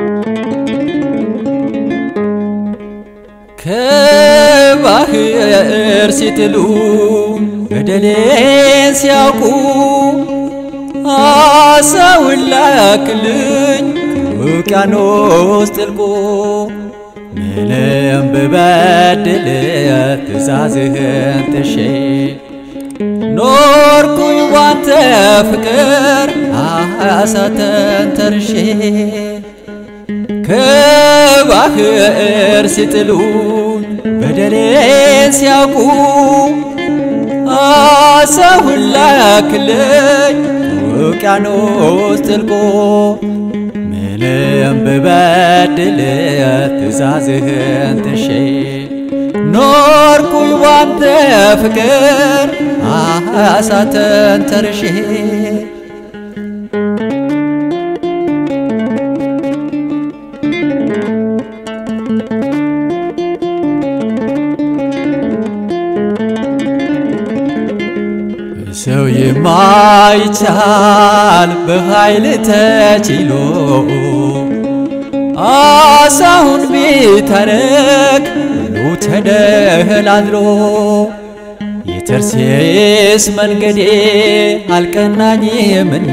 ከባህር ሲጥሉ በደሌን ሲያውቁ አሳውን ላክልኝ ውቅያኖስ ጥልቁ ምንም ብበድል ትእዛዝህን ጥሼ ኖርኩኝ ባንተ ፍቅር አሳተን ተርሼ ከባህር ሲጥሉኝ በደሌን ሲያውቁ አሳውን ላክልኝ ውቅያኖስ ጥልቆ ምንም ብበድል ትእዛዝህን ጥሼ ኖርኩኝ ባንተ ፍቅር አሳተን ተርሼ ሰው የማይቻል በኃይል ተችሎ አሳውን ቢታረቅ ሁሉ ተደላድሎ የተርሴስ መንገዴ አልቀናኝምና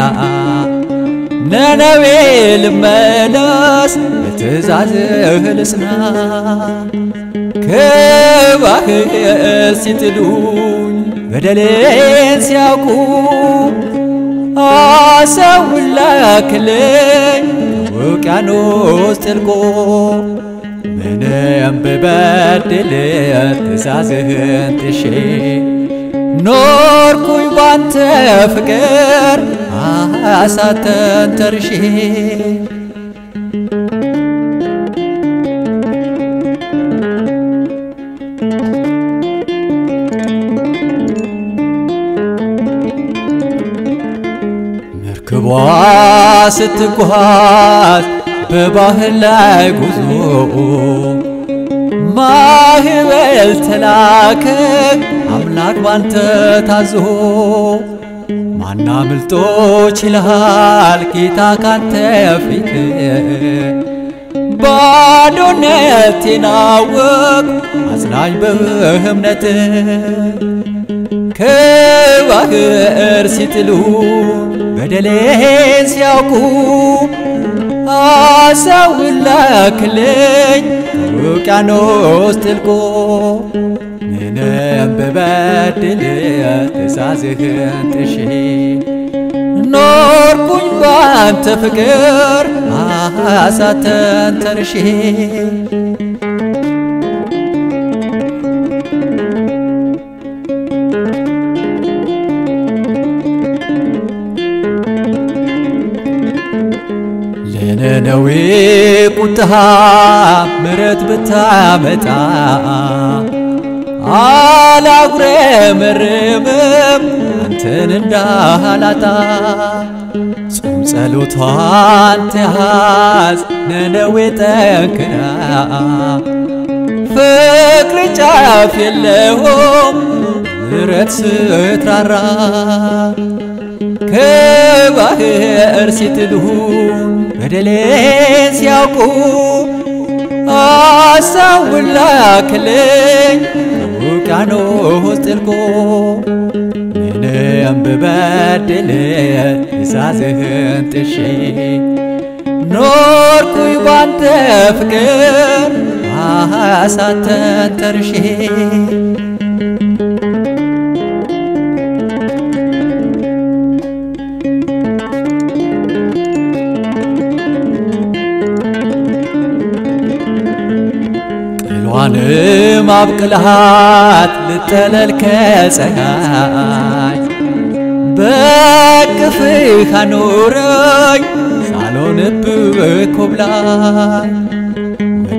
ነነዌ ልመለስ በትእዛዝህ ልጽና ከባህር ሲጥሉኝ በደሌን ሲያውቁ አሳውን ላክልኝ ውቅያኖስ ጥልቆ ምንም ብበድል ትእዛዝህን ጥሼ ኖርኩኝ ባንተ ፍቅር አሳተን ተርሼ መርከቧ ስትጓዝ በባህር ላይ ጉዞ ማህበል ተላከ አምላክ ባንተ ታዞ ማናምልጦ ችልሃል ጌታ ካንተ ፊት ባዶነቴን አወቅ አጽናኝ በእምነት ከባህር ሲጥሉ በደሌን ሲያውቁ አሳውን ላክልኝ ውቅያኖስ ጥልቆ ምንም ብበድል ትእዛዝህን ጥሼ ኖርኩኝ ባንተ ፍቅር አሳተን ተርሼ ለነነዌ ቁጣ ምረት ብታመጣ አላጉረመርምም አንተን እንዳላጣ ጾም ጸሎቷን ትያዝ ነነዌ ጠንክራ ፍቅር ጫፍ የለውም ምረት ስትራራ ከባህር ሲጥሉ በደሌን ሲያውቁ አሳውን ላክልኝ ውቅያኖስ ጥልቆ ምንም ብበድል ትእዛዝህን ጥሼ ኖርኩኝ ባንተ ፍቅር አሳተን ተርሼ ቅሏንም አብቅልሃት ልጠለል ከፀሐይ በቅፍህ አኖረኝ ሳልሆንብህ ኮብላይ ወደ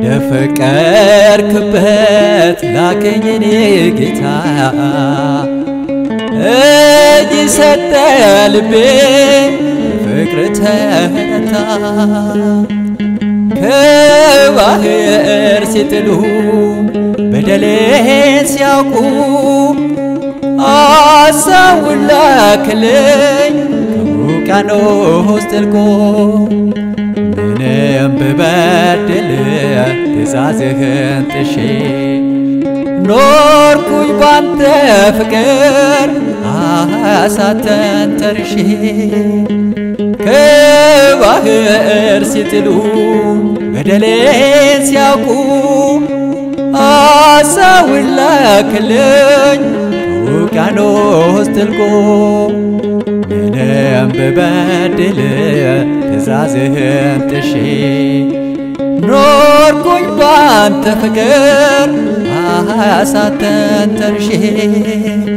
ፈቀርክበት ላከኝ እኔ ጌታ እጅ ሰጠ ልቤ ፍቅር ተረታ ከባህር ሲጥሉ በደሌን ሲያውቁ አሳውን ላክልኝ ከውቅያኖስ ጥልቆ ምንም ትእዛዝህን ጥሼ ኖርኩኝ ባንተ ፍቅር አሳተን ተርሼ ከባህር ሲጥሉ በደሌን ሲያውቁ አሳውን ላክልኝ ውቅያኖስ ጥልቆ ምንም ብበድል ትእዛዝህን ጥሼ ኖርኩኝ ባንተ ፍቅር አሳተን ተርሼ